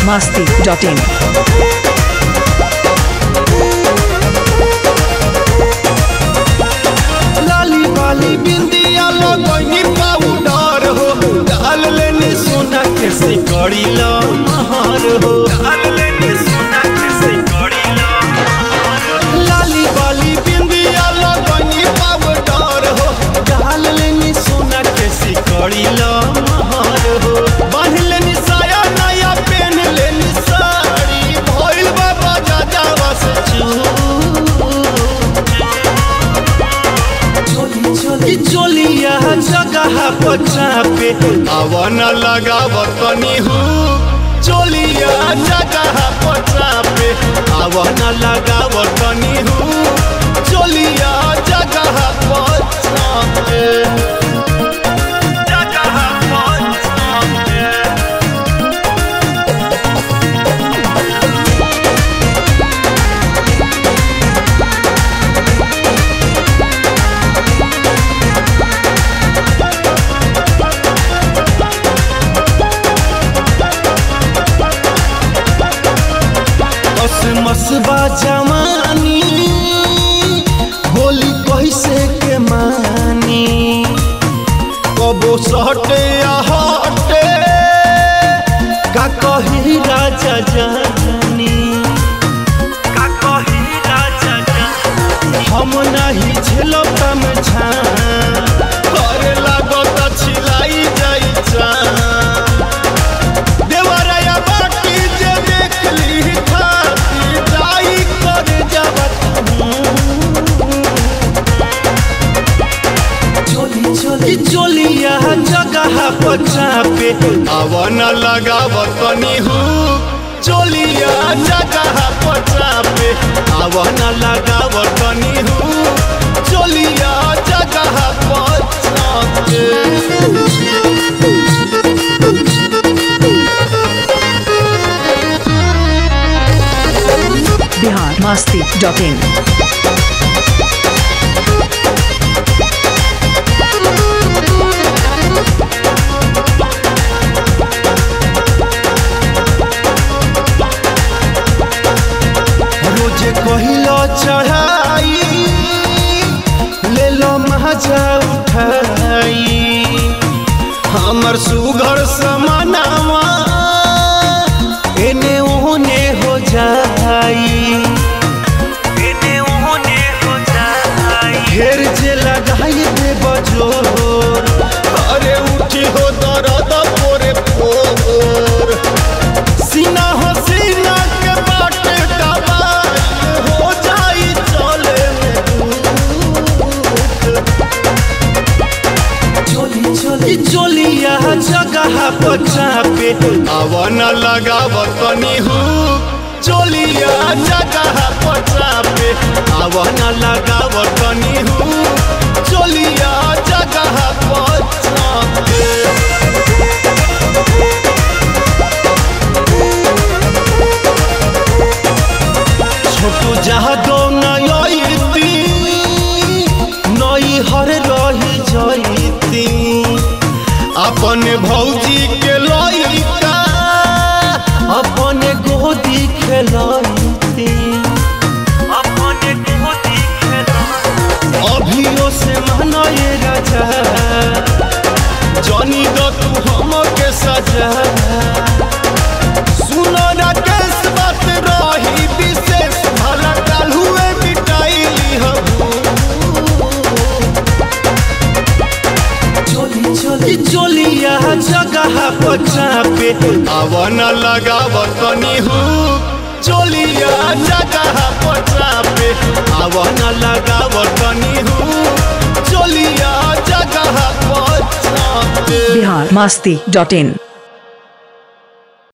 masti.in. लाली वाली बिंदिया लगनी पाउडर हो डाल लेनी सोना के सिकड़ी ला महार हो डाल लेनी सोना के सिकड़ी ला लाली वाली बिंदिया लगनी पाउडर हो डाल लेनी सोना के सिकड़ी ला महार हो बांध लेनी साया नया पहन लेनी साड़ी भइल बाबा जाजावा से चू चोली चोलिया जगह पचा पे आवन लगाव तनी हूँ चोलिया जगह पचा पे आवन लगाव तनी हूँ चोलिया जगह पचा पे जगह पचा पे मसबा जवानी होली कैसे के मानी कबो सटे या हटे का कही राजा जानी का कही राजा जानी हम नहीं झेलब तम छा करे लागत छिलाई जाई चा देवराया बाटी जे देखली खाती जाई कर जबत चोली चोली चोलिया जगह पचा पे आवन लगाव तनी हूँ चोलिया जगह पचा पे आवन लगाव तनी हूँ चोलिया जगह पचा पे Bihar masti.in. रोज कहिलो चढ़ाई ले लो मजा उठाई हमर सुघर समानावा एने ओने हो जाई एने ओने हो जाई घेर जे लगाई दे बजो अरे उठी हो दर्द पोरे पोर सीना हो सीना के बाटे दबाई हो जाई चले चोली चोली चोलिया जगह पचा पे आवन लगाव तनी हूँ चोलिया जगह पचा पे आवन लगाव तनी हूँ चोलिया जगह पचा पे छोटू जहाँ दो नयती नई हर रही जयती अपन भौजी के लइका अपन गोदी खेलती अपन गोदी अभियो से मनये राजा जनी दो तू हम के सजा सुनो राकेश बात रही विशेष भला काल हुए मिटाइली चोली चोली चोलिया जगह पचा पे आवन लगाव तनी हूँ चोलिया जगह पचा पे आवन लगाव तनी हूँ चोलिया जगह पचा पे Bihar masti.in.